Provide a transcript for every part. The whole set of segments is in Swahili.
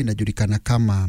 inajulikana kama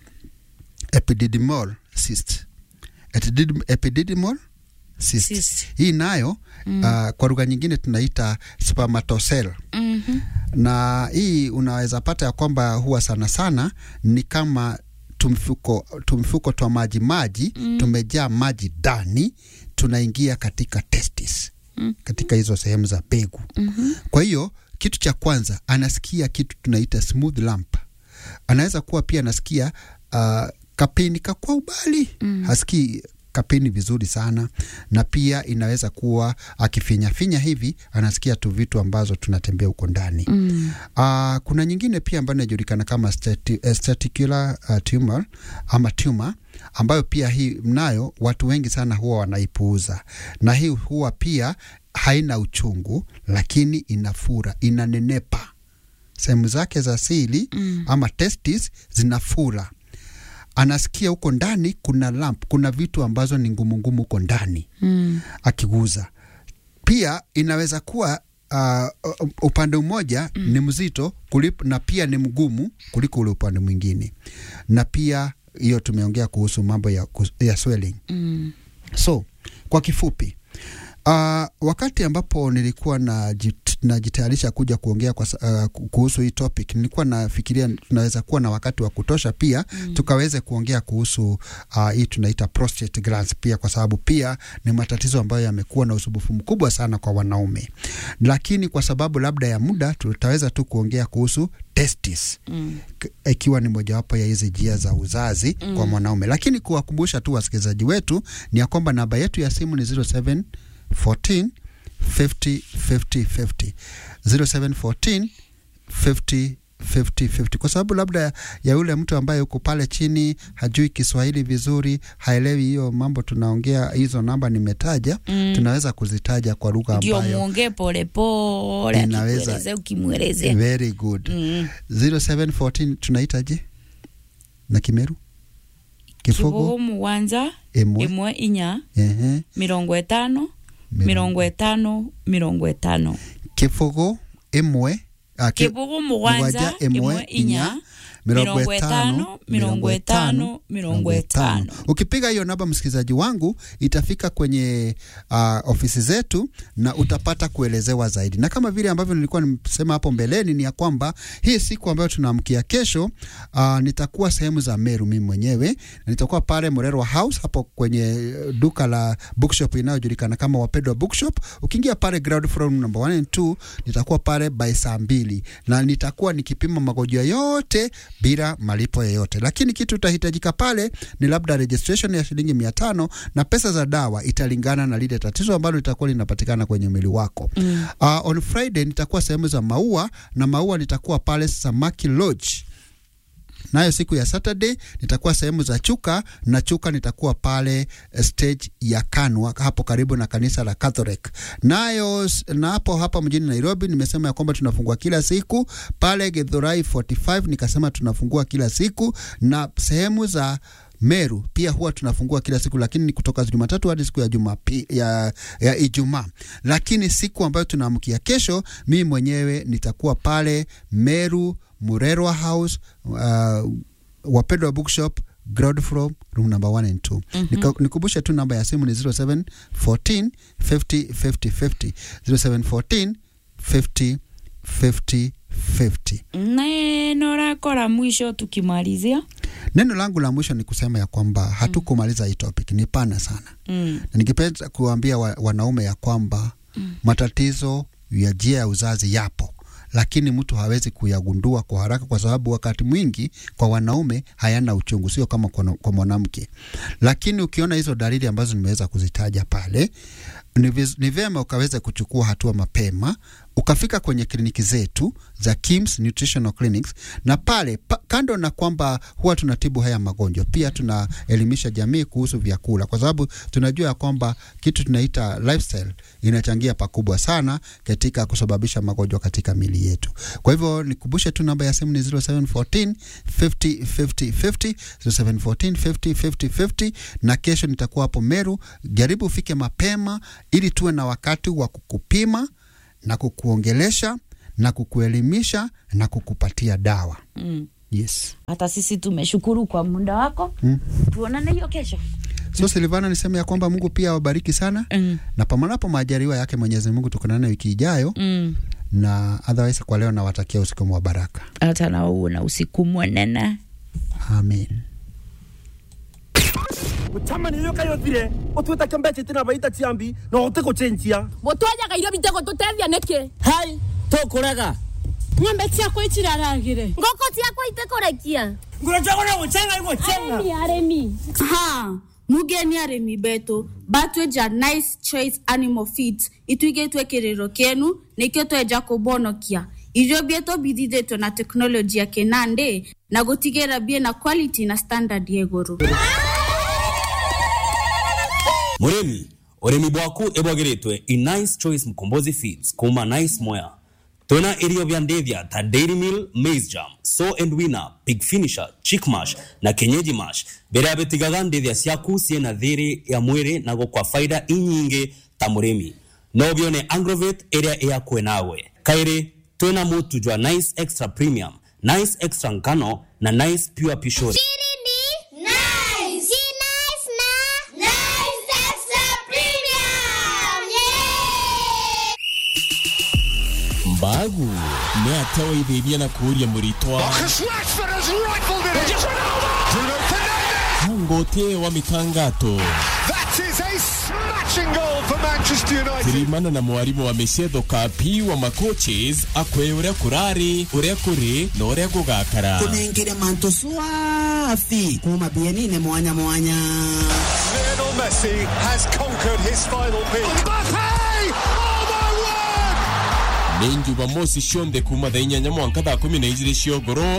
epididymal cyst. Epidid- Epididymal cyst. Cyst. Hii nayo mm. uh, kwa lugha nyingine tunaita spermatocell Mhm. na hii unaweza pata ya kwamba huwa sana sana ni kama tumfuko tumfuko twa maji maji mm. tumejaa maji ndani tunaingia katika testis Mm. katika hizo sehemu za mbegu Mhm. kwa hiyo kitu cha kwanza anasikia kitu tunaita smooth lump anaweza kuwa pia anasikia uh, kapeni ka kwa ubali Mm. hasikii kapeni vizuri sana na pia inaweza kuwa akifinyafinya hivi anasikia tu vitu ambazo tunatembea huko ndani Mm. Uh, kuna nyingine pia ambayo inajulikana kama stati, uh, staticular uh, tumor ama tumor ambayo pia hii nayo watu wengi sana huwa wanaipuuza, na hii huwa pia haina uchungu, lakini inafura, inanenepa sehemu zake za siri Mm. ama testis zinafura. Anasikia huko ndani kuna lump, kuna vitu ambazo ni ngumu ngumu huko ndani Mm. akiguza. Pia inaweza kuwa uh, upande mmoja mm. ni mzito kulipo, na pia ni mgumu kuliko ule upande mwingine, na pia hiyo tumeongea kuhusu mambo ya, kus- ya swelling. Mm. So kwa kifupi uh, wakati ambapo nilikuwa najit- najitayarisha kuja kuongea kwa, sa- uh, kuhusu hii topic, nilikuwa nafikiria tunaweza kuwa na wakati wa kutosha pia mm. tukaweze kuongea kuhusu uh, hii tunaita prostate glands pia, kwa sababu pia ni matatizo ambayo yamekuwa na usumbufu mkubwa sana kwa wanaume, lakini kwa sababu labda ya muda tutaweza tu kuongea kuhusu testis Mm. k- ikiwa ni mojawapo ya hizi njia za uzazi mm. kwa mwanaume, lakini kuwakumbusha tu wasikilizaji wetu ni ya kwamba namba yetu ya simu ni 0714 50 50 50 0714 50 50 50 kwa sababu labda ya yule mtu ambaye uko pale chini hajui Kiswahili vizuri, haelewi hiyo mambo tunaongea, hizo namba nimetaja Mm. tunaweza kuzitaja kwa lugha ndio ambayo muongee polepole, Inaweza- akikuelezea ukimwelezea. very good Mm. 0714 tunaitaje na Kimeru? kibogo Kifogo muwanza emwe imwe inya ehe mirongo etano mirongo etano mirongo etano kifogo emwe ah, ki- kibogo muwanza mugwanja, imwe inya mirongo etano mirongo etano mirongo etano Ukipiga hiyo namba, msikilizaji wangu, itafika kwenye uh, ofisi zetu na utapata kuelezewa zaidi, na kama vile ambavyo nilikuwa nimesema hapo mbeleni ni ya kwamba hii siku ambayo tunaamkia kesho, uh, nitakuwa sehemu za Meru mimi mwenyewe, na nitakuwa pale Morerwa House hapo kwenye eh, duka la bookshop inayojulikana kama Wapendwa Bookshop. Ukiingia pale ground floor number 1 and 2, nitakuwa pale by saa mbili na nitakuwa nikipima magonjwa yote bila malipo yoyote, lakini kitu itahitajika pale ni labda registration ya shilingi mia tano na pesa za dawa italingana na lile tatizo ambalo litakuwa linapatikana kwenye mwili wako. Mm. Uh, on Friday nitakuwa sehemu za maua na maua nitakuwa pale Samaki Lodge nayo siku ya Saturday nitakuwa sehemu za Chuka na Chuka nitakuwa pale eh, stage ya Kanwa hapo karibu na kanisa la Catholic. Nayo s- na hapo hapa mjini Nairobi nimesema ya kwamba tunafungua kila siku pale Githurai 45 nikasema tunafungua kila siku na sehemu za Meru pia huwa tunafungua kila siku, lakini ni kutoka Jumatatu hadi siku ya Jumapi, ya, ya Ijumaa. Lakini siku ambayo tunaamkia kesho, mimi mwenyewe nitakuwa pale Meru Murerwa House uh, Wapendwa Bookshop ground floor room number 1 and 2. Nika- Nikumbushe tu namba ya simu ni 0714 50 50 50 0714 50 50 50. neno lako la mwisho tukimalizia Neno langu la mwisho ni kusema ya kwamba hatukumaliza hii topic, ni pana sana mm. na ningependa kuambia wa, wanaume ya kwamba matatizo ya njia ya uzazi yapo, lakini mtu hawezi kuyagundua kwa haraka, kwa sababu wakati mwingi kwa wanaume hayana uchungu, sio kama kwa, kwa mwanamke. Lakini ukiona hizo dalili ambazo nimeweza kuzitaja pale, ni viz- ni vyema ukaweza kuchukua hatua mapema ukafika kwenye kliniki zetu za Kims Nutritional Clinics, na pale pa, kando na kwamba huwa tunatibu haya magonjwa, pia tunaelimisha jamii kuhusu vyakula, kwa sababu tunajua ya kwamba kitu tunaita lifestyle inachangia pakubwa sana katika kusababisha magonjwa katika mili yetu. Kwa hivyo nikumbushe tu namba ya simu ni 0714 50 50 50 0714 50 50 50, na kesho nitakuwa hapo Meru. Jaribu ufike mapema ili tuwe na wakati wa kukupima na kukuongelesha na kukuelimisha na kukupatia dawa. Mm. yes hata sisi tumeshukuru kwa muda wako Mm. tuonane hiyo kesho so silvana niseme ya kwamba mungu pia awabariki sana mm. na pamanapo majaliwa yake mwenyezi mungu tukonane wiki ijayo Mm. na otherwise kwa leo nawatakia usiku wa baraka hata na uwe na usiku mwenene amen gucamani rä kayothire å twä take mbeca itä na baita ciambi na å tä gå cenjia gutwenyaga irio bitego tutethia niki hai tå kå rega ng'ombe ciakwa itiraragire ngoko ciakwa itekũrekia ngå njagå na gå cenga igå cenga arimi ha mugeni arimi betu batweja nice choice animal feeds itwigĩtwe kĩrĩro kĩenu nĩkĩo tweja kũbonokia irio bieto bithithĩtwe na teknoloji ya kĩnandĩ na gũtigĩra bie na quality na standard ya igũrũ murimi urimi bwaku ibwagiritwe i nice choice mkombozi feeds kuma nice moya twina irio vya ndithia ta dairy meal maize jam so and winner pig finisher chick mash na kenyeji mash biria bitigaga ndithia ciaku ciena thiri ya mwiri na gukwa faida inyingi ta murimi no bione agrovet iria iyakwe nawe kairi twina mutu jwa nice extra premium nice extra ngano na nice pure pishori Chini nice. Si nice na nice extra premium. Yeah. mbagu nä atewaithĩria na kũũria mũritwa ngũtie wa mitangato tirimana na mwarimũ wa mĩcietho kapi wa macoaches akwe ũrĩa kũrarĩ ũrĩa kũrĩ na ũrĩa gũgakara kunengire mantu swafi kuma bienine mwanya mwanya nĩ njumamoci cionthe kuma thaa inyanya mwanka thaa kũmi na igĩrĩ cia ũgũrũ